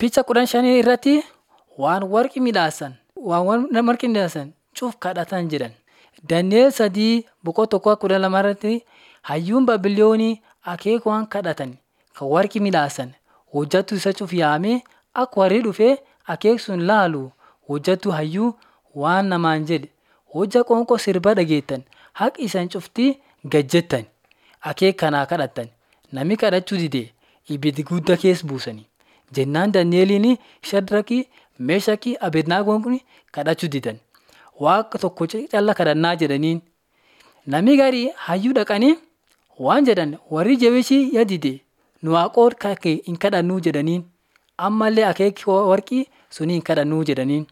Picha kudhan shanii irratti waan warqi midhaasan, waan warqi midhaasan cuuf kadhatan jedhan. Dani'eel sadii boqoo tokkoo kudha lama irratti hayyuun Baabiloonii akeekuwaan kadhatan kan warqi midhaasan hojjattuu isa cuuf yaamee akka warri dhufee akeeksuun laalu hojjattuu hayyuu waan namaan jedhe hojja qoonqoo sirba dhageettan haqi isan cuftii gajjettan akeek kanaa kadhattan nami kadhachuu dide ibiddi guddaa keessa buusanii jennaan Dani'eliin Shadraqii Meeshakii Abednaagoon kun kadhachuu didan waaqa tokko calla kadhannaa jedhaniin nami garii hayyuu dhaqanii waan jedhan warri jabishii yadide nu waaqoon kake hin kadhannuu jedhaniin ammallee akeeki warqii sunii hin kadhannuu jedhaniin.